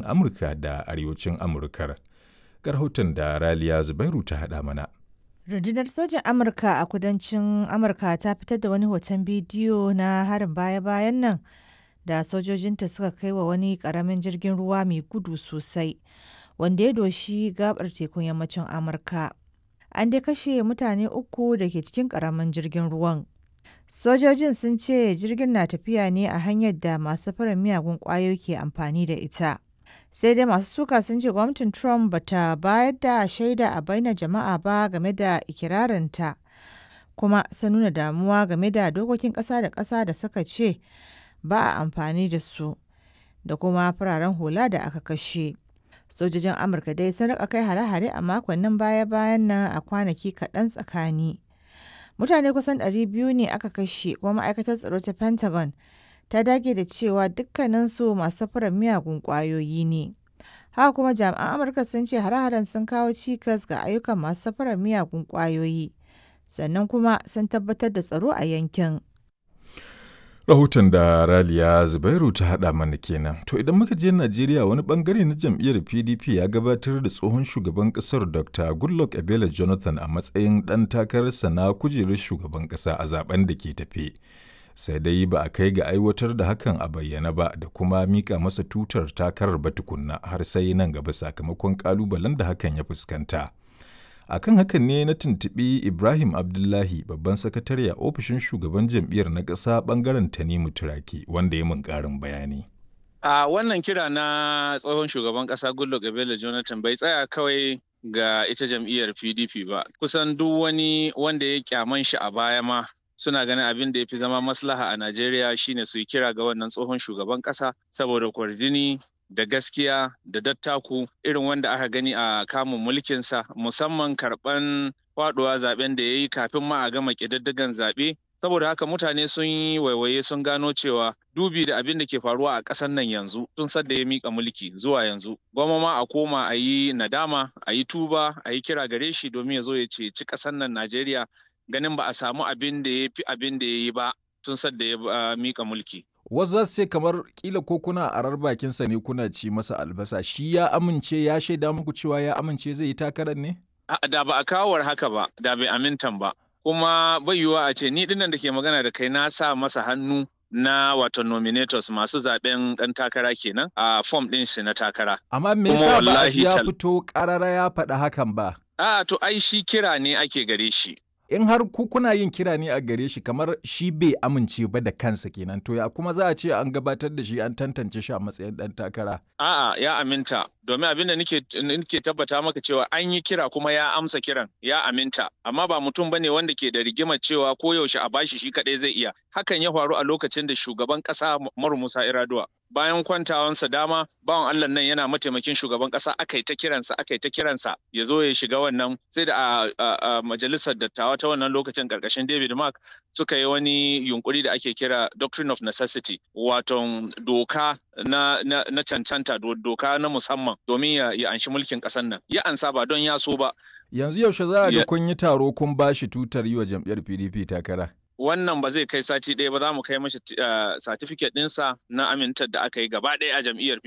Amurka da arewacin Amurkar. Garhoton da Raliya Zubairu ta haɗa mana. Rundunar sojin Amurka a kudancin Amurka ta fitar da wani hoton bidiyo na harin baya-bayan nan da sojojinta suka kai wa wani ƙaramin jirgin ruwa mai gudu sosai wanda ya doshi gabar tekun yammacin Amurka. An dai kashe mutane uku da ke cikin ƙaramin jirgin ruwan. Sojojin sun ce jirgin na tafiya ne a hanyar da masu farin miyagun ƙwayoyi ke amfani da ita. Sai dai masu suka sun ce gwamnatin Trump bata bayar da shaida a bainar jama'a ba game da ikirarinta, kuma sun nuna damuwa game da dokokin ƙasa da ƙasa da suka ce ba a amfani da su, da kuma fararen hula da aka kashe. Sojojin Amurka dai sun rika kai hare-hare a makonnin baya-bayan nan a kwanaki kaɗan tsakani. Mutane kusan 200 ne aka kashe kuma ma'aikatar tsaro ta Pentagon ta dage da cewa dukkaninsu masu safarar miyagun ƙwayoyi ne. Haka kuma jami'an Amurka sun ce hare-haren sun kawo cikas ga ayyukan masu safarar miyagun ƙwayoyi, sannan kuma sun tabbatar da tsaro a yankin. Rahoton da Raliya Zubairu ta haɗa mana kenan. To idan muka je Najeriya wani bangare na jam'iyyar PDP ya gabatar da tsohon shugaban ƙasar Dr. Goodluck Ebele Jonathan a matsayin ɗan takararsa na kujerar shugaban ƙasa a zaben da ke tafe. Sai dai ba a kai ga aiwatar da hakan a bayyana ba da kuma mika masa tutar takarar ba tukunna har sai nan gaba sakamakon ƙalubalen da hakan ya fuskanta. akan hakan ne na tuntuɓi ibrahim abdullahi babban sakatare a ofishin shugaban jam'iyyar na ƙasa ɓangaren tanimu turaki wanda ya mun ƙarin bayani a wannan kira na tsohon shugaban ƙasa goodluck ebele jonathan bai tsaya kawai ga ita jam'iyyar pdp ba kusan duk wani wanda ya kyaman shi a baya ma suna ganin abin da ya fi zama maslaha a najeriya shine su yi kira ga wannan tsohon shugaban ƙasa saboda kwarjini da gaskiya da dattaku irin wanda aka gani a kamun mulkinsa musamman karɓan faɗuwa zaben da ya yi kafin ma a gama ƙididdigan zaɓe saboda haka mutane sun yi waiwaye sun gano cewa dubi da abin da ke faruwa a ƙasar nan yanzu tun sadda ya mika mulki zuwa yanzu gwamma ma a koma a yi nadama a yi tuba a yi kira gare shi domin ya zo ya ceci ƙasar nan najeriya ganin ba a samu abin da ya fi abin da ya yi ba tun sadda ya mika mulki wasu za su ce kamar kila ko kuna arar bakinsa ne kuna ci masa albasa shi ya amince ya shaida muku cewa ya amince zai yi takarar ne? Da ba a kawar haka ba, da bai amintan ba. Kuma bai yiwuwa a ce ni dinnan da ke magana da kai na sa masa hannu na wato nominators masu zaben dan takara kenan a form din shi na takara. Amma me yasa ba a ya fito karara ya faɗa hakan ba? A to ai shi kira ne ake gare shi. in har ku kuna yin kira ne a gare shi kamar shi bai amince ba da kansa kenan to ya kuma za a ce an gabatar da shi an tantance shi a matsayin dan takara a'a ya aminta domin abinda nake nake tabbata maka cewa an yi kira kuma ya amsa kiran ya aminta amma ba mutum bane wanda ke da rigimar cewa ko yaushe a bashi shi kadai zai iya hakan ya faru a lokacin da shugaban kasa Umaru Musa Iraduwa bayan kwantawansa dama bawan Allah nan yana mataimakin shugaban kasa aka yi ta kiransa aka yi ta kiransa ya zo ya shiga wannan sai da a majalisar dattawa ta wannan lokacin karkashin David Mark suka yi wani yunkuri da ake kira doctrine of necessity wato doka na, na, na cancanta doka na musamman domin ya, ya anshi mulkin ƙasar nan ya ansa ba don ya so ba yanzu yaushe za a ga kun yi taro kun ba shi tutar yi wa jam'iyyar PDP takara wannan ba zai kai sati ɗaya ba za mu kai mashi certificate ɗinsa na amintar da aka yi gaba ɗaya a jam'iyyar